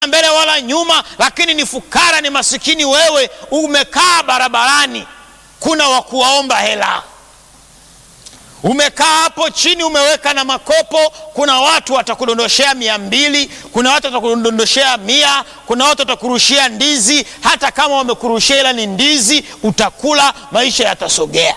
mbele wala nyuma, lakini ni fukara, ni masikini. Wewe umekaa barabarani, kuna wa kuwaomba hela, umekaa hapo chini, umeweka na makopo. Kuna watu watakudondoshea mia mbili, kuna watu watakudondoshea mia, kuna watu watakurushia ndizi. Hata kama wamekurushia ila ni ndizi, utakula, maisha yatasogea.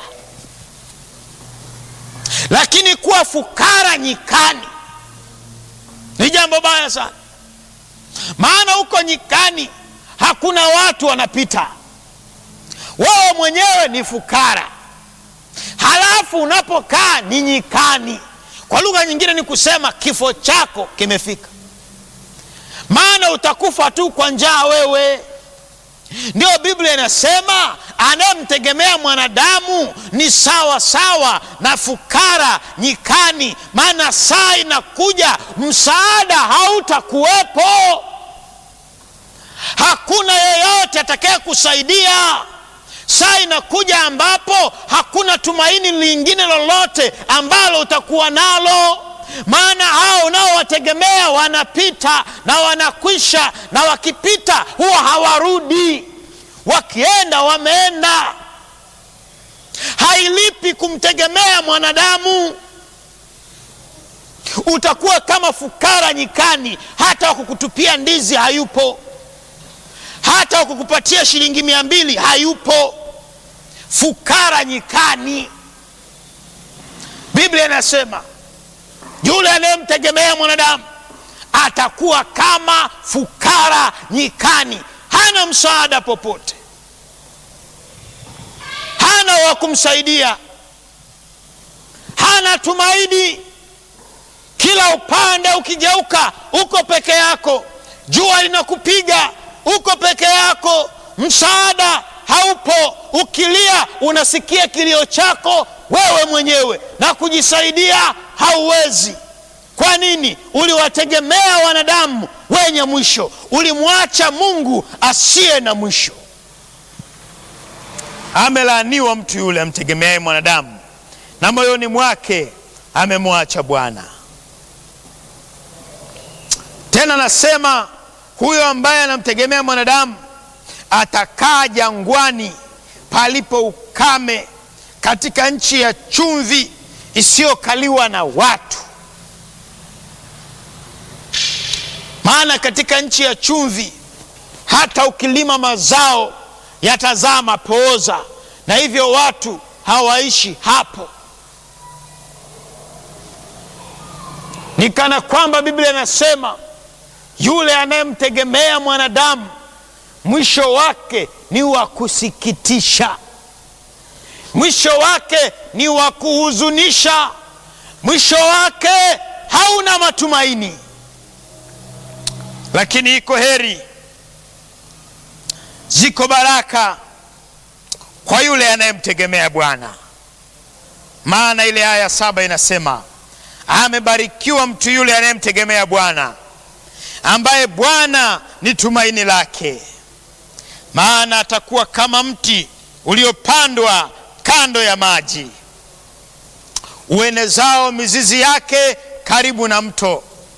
Lakini kuwa fukara nyikani ni jambo baya sana, maana huko nyikani hakuna watu wanapita, wewe mwenyewe ni fukara, halafu unapokaa ni nyikani. Kwa lugha nyingine ni kusema kifo chako kimefika, maana utakufa tu kwa njaa wewe. Ndio Biblia inasema anayemtegemea mwanadamu ni sawa sawa na fukara nyikani, maana saa inakuja msaada hautakuwepo. Hakuna yeyote atakaye kusaidia. Saa inakuja ambapo hakuna tumaini lingine lolote ambalo utakuwa nalo, maana hao unaowategemea wanapita na wanakwisha, na wakipita huwa hawarudi, wakienda wameenda. Hailipi kumtegemea mwanadamu. Utakuwa kama fukara nyikani, hata wakukutupia ndizi hayupo, hata wakukupatia shilingi mia mbili hayupo. Fukara nyikani. Biblia inasema yule anayemtegemea mwanadamu atakuwa kama fukara nyikani, hana msaada popote, hana wa kumsaidia, hana tumaini. Kila upande ukigeuka, uko peke yako. Jua linakupiga, uko peke yako, msaada haupo. Ukilia unasikia kilio chako wewe mwenyewe, na kujisaidia hauwezi. Kwa nini? Uliwategemea wanadamu wenye mwisho, ulimwacha Mungu asiye na mwisho. Amelaaniwa mtu yule amtegemeaye mwanadamu, na moyoni mwake amemwacha Bwana. Tena nasema huyo ambaye anamtegemea mwanadamu atakaa jangwani palipo ukame, katika nchi ya chumvi isiyokaliwa na watu. Maana katika nchi ya chumvi hata ukilima mazao yatazaa mapooza, na hivyo watu hawaishi hapo. Ni kana kwamba Biblia inasema yule anayemtegemea mwanadamu mwisho wake ni wa kusikitisha, mwisho wake ni wa kuhuzunisha, mwisho wake hauna matumaini. Lakini iko heri, ziko baraka kwa yule anayemtegemea Bwana. Maana ile aya saba inasema amebarikiwa mtu yule anayemtegemea Bwana, ambaye Bwana ni tumaini lake. Maana atakuwa kama mti uliopandwa kando ya maji, uenezao mizizi yake karibu na mto.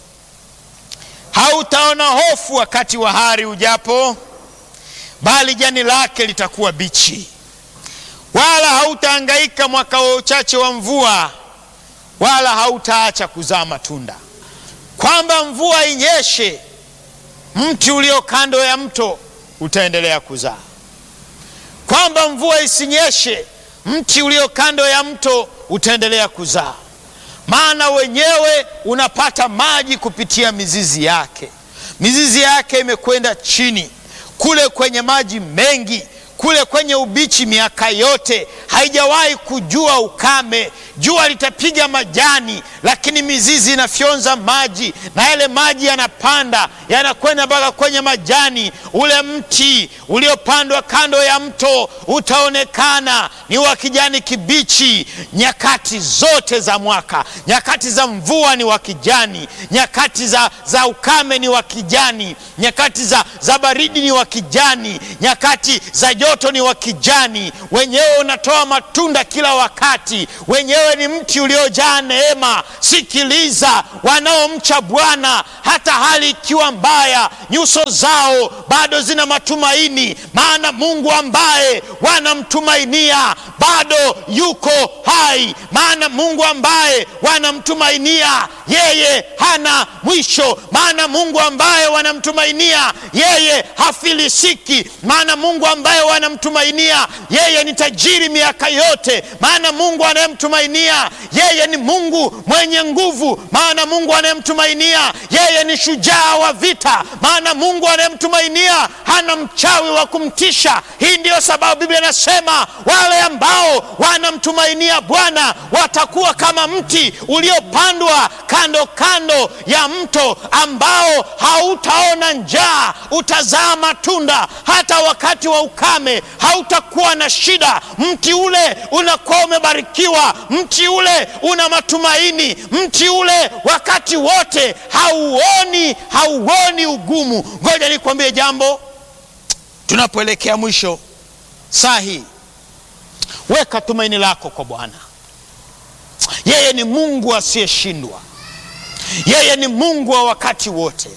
Hautaona hofu wakati wa hari ujapo, bali jani lake litakuwa bichi. Wala hautahangaika mwaka wa uchache wa mvua, wala hautaacha kuzaa matunda. Kwamba mvua inyeshe, mti ulio kando ya mto utaendelea kuzaa. Kwamba mvua isinyeshe, mti ulio kando ya mto utaendelea kuzaa, maana wenyewe unapata maji kupitia mizizi yake. Mizizi yake imekwenda chini kule kwenye maji mengi, kule kwenye ubichi miaka yote, haijawahi kujua ukame. Jua litapiga majani, lakini mizizi inafyonza maji, na yale maji yanapanda yanakwenda mpaka kwenye majani. Ule mti uliopandwa kando ya mto utaonekana ni wa kijani kibichi nyakati zote za mwaka. Nyakati za mvua ni wa kijani, nyakati za, za ukame ni wa kijani, nyakati za, za baridi ni wa kijani, nyakati za joto ni wa kijani. Wenyewe unatoa matunda kila wakati, wenyewe wewe ni mti uliojaa neema. Sikiliza, wanaomcha Bwana hata hali ikiwa mbaya, nyuso zao bado zina matumaini, maana Mungu ambaye wanamtumainia bado yuko hai, maana Mungu ambaye wanamtumainia yeye hana mwisho, maana Mungu ambaye wanamtumainia yeye hafilisiki, maana Mungu ambaye wanamtumainia yeye ni tajiri miaka yote, maana Mungu anayemtumainia yeye ni Mungu mwenye nguvu, maana Mungu anayemtumainia yeye ni shujaa wa vita, maana Mungu anayemtumainia hana mchawi wa kumtisha. Hii ndiyo sababu Biblia inasema wale ambao wanamtumainia Bwana watakuwa kama mti uliopandwa kando kando ya mto, ambao hautaona njaa, utazaa matunda hata wakati wa ukame, hautakuwa na shida. Mti ule unakuwa umebarikiwa, mti ule una matumaini, mti ule wakati wote hauoni hauoni ugumu. Ngoja nikwambie jambo, tunapoelekea mwisho saa hii, weka tumaini lako kwa Bwana. Yeye ni Mungu asiyeshindwa, yeye ni Mungu wa wakati wote,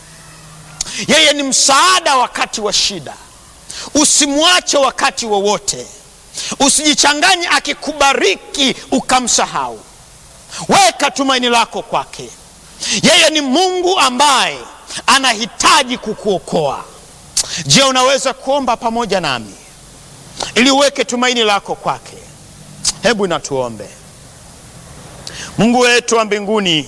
yeye ni msaada wakati wa shida. Usimwache wakati wowote, usijichanganye akikubariki ukamsahau. Weka tumaini lako kwake. Yeye ni Mungu ambaye anahitaji kukuokoa. Je, unaweza kuomba pamoja nami ili uweke tumaini lako kwake? Hebu natuombe. Mungu wetu wa mbinguni,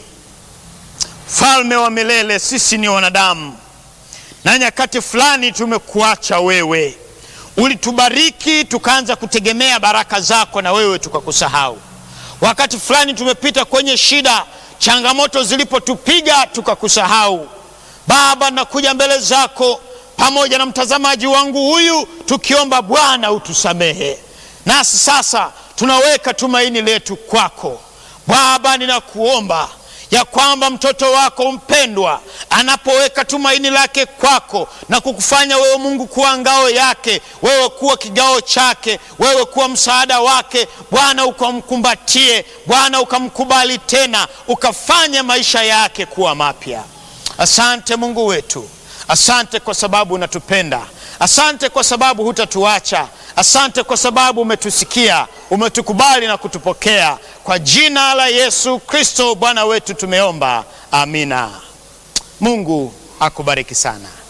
mfalme wa milele, sisi ni wanadamu na nyakati fulani tumekuacha wewe. Ulitubariki tukaanza kutegemea baraka zako, na wewe tukakusahau. Wakati fulani tumepita kwenye shida, changamoto zilipotupiga tukakusahau. Baba, nakuja mbele zako pamoja na mtazamaji wangu huyu, tukiomba Bwana utusamehe. Nasi sasa tunaweka tumaini letu kwako Baba, ninakuomba ya kwamba mtoto wako mpendwa anapoweka tumaini lake kwako na kukufanya wewe Mungu kuwa ngao yake, wewe kuwa kigao chake, wewe kuwa msaada wake, Bwana ukamkumbatie, Bwana ukamkubali tena, ukafanya maisha yake kuwa mapya. Asante Mungu wetu, asante kwa sababu unatupenda, asante kwa sababu hutatuacha, asante kwa sababu umetusikia, umetukubali na kutupokea. Kwa jina la Yesu Kristo Bwana wetu tumeomba, amina. Mungu akubariki sana.